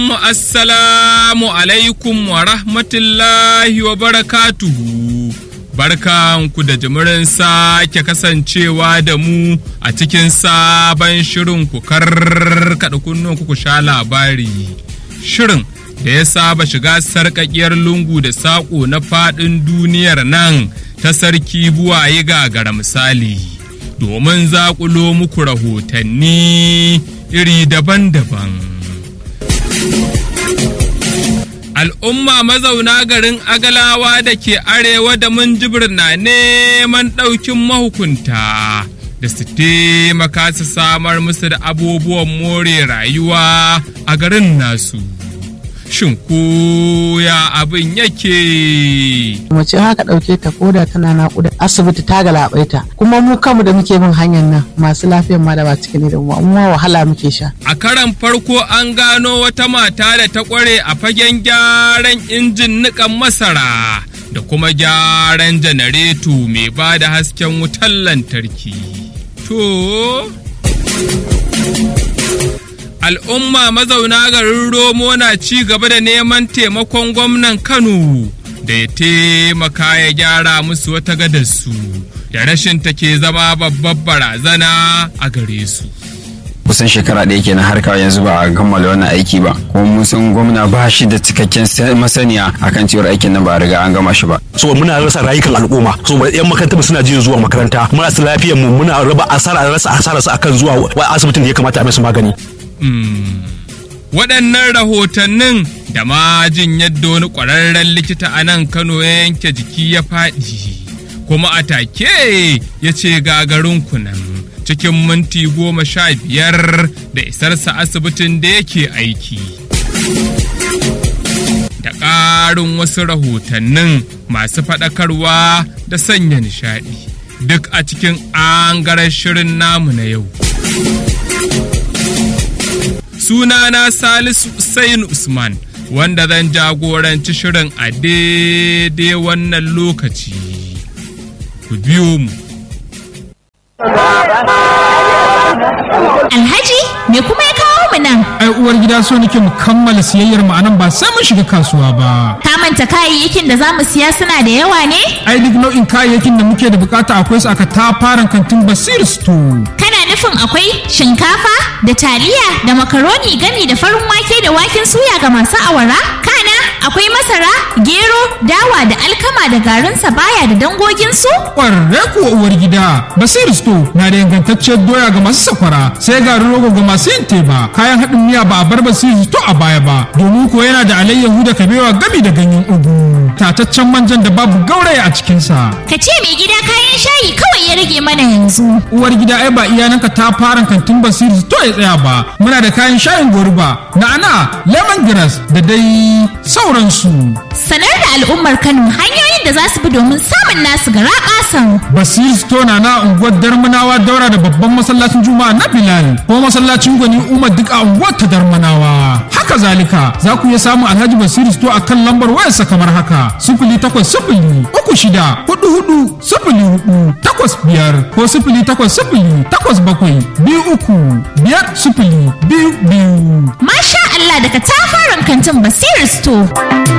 mu assalamu alaikum wa rahmatullahi wa barakatuhu. Barkanku da jimirin sake kasancewa da mu a cikin sabon shirin ku karkaɗa kunnen ku sha labari. Shirin da ya saba shiga sarƙaƙiyar lungu da saƙo na faɗin duniyar nan ta sarki buwaye gagara misali. Domin zaƙulo muku rahotanni iri daban-daban. al'umma mazauna garin agalawa da ke arewa da munjibir na neman ɗaukin mahukunta da su taimaka su samar musu da abubuwan more rayuwa a garin nasu shin koya abin yake mace haka ɗauke ta koda tana naƙuda asibiti ta galabaita kuma mu kanmu da muke bin hanyar nan masu lafiyan ma da ba cikin da mu amma wahala muke sha a karan farko an gano wata mata da ta kware a fagen gyaran injin niƙan masara da kuma gyaran janareto mai ba da hasken wutar lantarki to al'umma mazauna garin romo na ci gaba da neman taimakon gwamnan kano da ya taimaka ya gyara musu wata gadarsu da rashin take zama babbar barazana a gare su kusan shekara ɗaya kenan har kawai yanzu ba a kammala wannan aiki ba kuma mun san gwamna ba shi da cikakken masaniya akan cewar aikin nan ba a riga an gama shi ba so muna rasa rayukan al'umma so yan makarantar suna jin zuwa makaranta muna su lafiyar mu muna raba asara rasa asara su akan zuwa asibitin da ya kamata a musu magani waɗannan rahotannin da ma jin yadda wani ƙwararren likita a nan kano ya yanke jiki ya faɗi kuma a take ya ce gagarin kunan cikin minti goma sha biyar da isarsa asibitin da yake aiki da ƙarin wasu rahotannin masu faɗakarwa da sanya nishaɗi duk a cikin angaren shirin namu na yau sunana Salisu Usain Usman wanda zan jagoranci shirin a daidai wannan lokaci. Ku biyo mu. Alhaji, me kuma ya kawo mu nan? Ai uwar gida so nake mu kammala siyayyar mu anan ba sai mun shiga kasuwa ba. Ka manta kayayyakin da zamu siya suna da yawa ne? Ai duk nau'in kayayyakin da muke da bukata akwai su aka tafaran kantin Basir Store. Kana nufin akwai shinkafa da taliya da makaroni gami da farin wake da waken suya ga masu awara? Kana akwai masara, gero, dawa da alkama da garin baya da dangoginsu? Ƙwararre kuwa uwar gida, Basir Store na da ingantacciyar doya ga masu sakwara, sai garin rogo ga masu yin teba, kayan haɗin miya ba a bar Basir Store a baya ba, domin ko yana da alayyahu da kabewa gami da ganyen ugu, tataccen manjan da babu gauraya a cikinsa. Ka ce mai gida kayan shayi kawai ya rage mana yanzu. Uwar gida ai ba iyananka ta fara kantin Basir Store ya tsaya ba, muna da kayan shayin goruba, na'ana, lemongrass da dai sauransu. Sanar da al'ummar Kano hanyoyin da za su bi domin samun nasu gara kasan. Basir Stone na unguwar Darmanawa daura da babban masallacin Juma'a na Bilal ko masallacin Gwani Umar duk a unguwar ta Darmanawa. Haka zalika za ku iya samun Alhaji Basir Stone a kan lambar wayarsa kamar haka sifili takwas sifili uku shida hudu hudu sifili hudu takwas biyar ko sifili takwas sifili takwas bakwai biyu uku biyar sifili biyu biyu. Masha Allah daga tafaran kantin Basir Store.